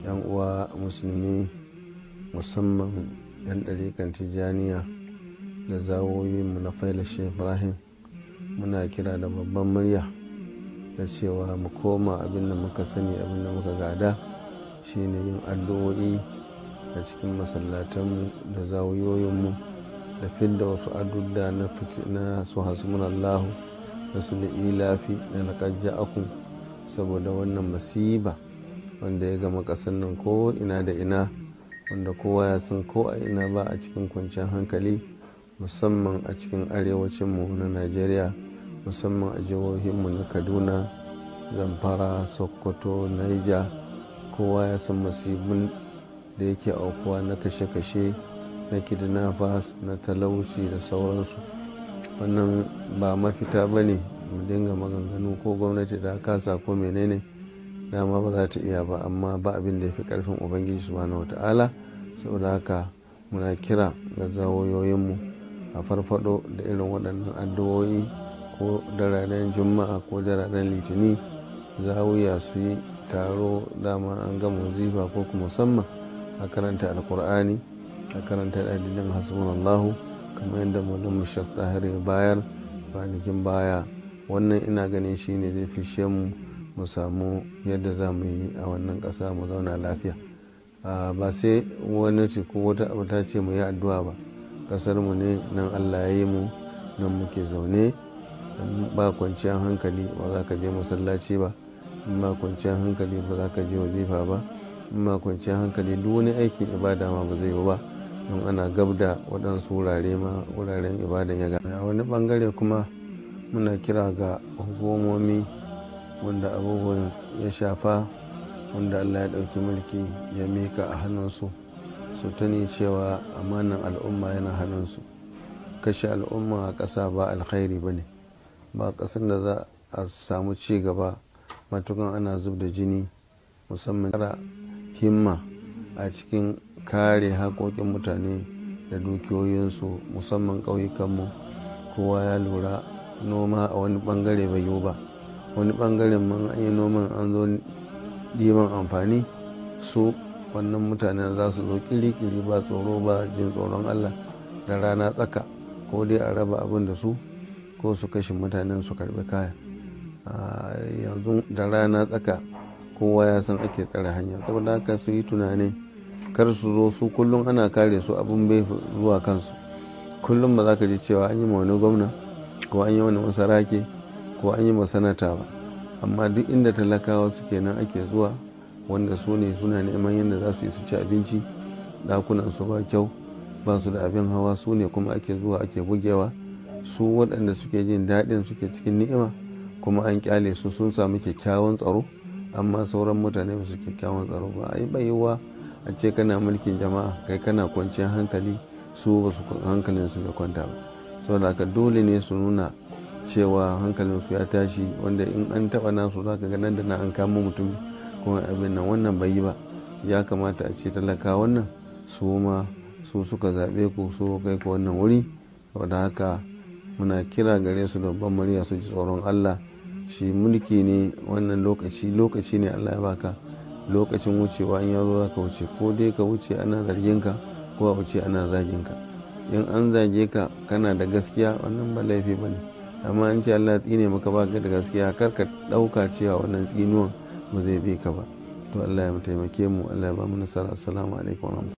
yan uwa musulmi musamman yan ɗarikan tijjaniya da zawoyinmu na faila ibrahim muna kira da babban murya da cewa mu koma abin da muka sani abin da muka gada shine yin addu'o'i a cikin masallatanmu da zawoyoyinmu da fidda wasu adudda na su hasbunallahu da su da ilafi da laƙar akun saboda wannan masiba wanda ya gama ƙasar nan ko ina da ina wanda kowa ya san ko a ina ba a cikin kwanciyar hankali musamman a cikin arewacinmu na najeriya musamman a jihohinmu na kaduna zamfara sokoto niger kowa ya san masibin da yake aukuwa na kashe-kashe na kidnappers na talauci da sauransu wannan ba mafita ba ne mu dinga maganganu ko gwamnati da kasa ko menene dama ba za ta iya ba amma ba abin da ya fi karfin ubangiji subhanahu wata'ala saboda haka muna kira ga zawoyoyinmu a farfado da irin waɗannan addu'o'i ko dararen juma'a ko dararen litini zawiya su yi taro dama an gama zifa ko kuma musamman a karanta alkur'ani a karanta adinin hasbunallahu kamar yadda mulin mushaf tahir ya bayar kwanakin baya wannan ina ganin shine zai fishe mu mu samu yadda za mu yi a wannan ƙasa mu zauna lafiya ba sai wani ko wata abu ta ce mu yi addu'a ba ƙasar mu ne nan allah ya yi mu nan muke zaune ba kwanciyar hankali ba za ka je masallaci ba ba kwanciyar hankali ba za ka je wazifa ba ba kwanciyar hankali duk wani aikin ibada ma ba zai yi ba don ana gab da waɗansu wurare ma wuraren ibadan ya gana a wani bangare kuma muna kira ga hukumomi wanda abubuwan ya shafa wanda allah ya ɗauki mulki ya mika a hannunsu su tuni cewa amanan al'umma yana hannunsu kashe al'umma a ƙasa ba alkhairi ba ne ba ƙasar da za a samu ci gaba matukan ana zub da jini musamman himma a cikin kare haƙoƙin mutane da dukiyoyinsu musamman ƙauyukanmu kowa ya lura noma a wani ɓangare bai yiwu ba wani ɓangaren man an yi noman an zo ɗiban amfani su wannan mutane za su zo kiri-kiri ba tsoro ba jin tsoron allah da rana tsaka ko dai a raba abin da su ko su kashe mutanen su karbi kaya yanzu da rana tsaka kowa ya san ake tsare hanya saboda haka su yi tunani kar su zo su kullum ana kare su abin bai zuwa kansu kullum ba za ka ji cewa an yi ma wani gwamna ko an yi wani masarake ko an yi masanata ba amma duk inda talakawa suke nan ake zuwa wanda su ne suna neman yadda za su yi su ci abinci dakunan su ba kyau ba su da abin hawa su ne kuma ake zuwa ake bugewa su waɗanda suke jin daɗin suke cikin ni'ima kuma an kyale su sun samu kyakkyawan tsaro amma sauran mutane ba su kyakkyawan tsaro ba ai bai yiwuwa a ce kana mulkin jama'a kai kana kwanciyar hankali su ba su hankalin su bai kwanta ba saboda haka dole ne su nuna cewa hankalin su ya tashi wanda in an taba nasu za ka ga nan da na an kama mutum kuma abin nan wannan bai yi ba ya kamata a ce talaka wannan su ma su suka zaɓe ku su kai ku wannan wuri saboda haka muna kira gare su da babban murya su ji tsoron Allah shi mulki ne wannan lokaci lokaci ne Allah ya baka lokacin wucewa in yazo zaka wuce ko dai ka wuce ana zargin ka ko a wuce ana zagin ka in an zage ka kana da gaskiya wannan ba laifi bane amma an ce Allah tsine maka baka da gaskiya kar ka dauka cewa wannan tsinuwan ba zai bi ka ba to Allah ya taimake mu Allah ya ba mu nasara assalamu alaikum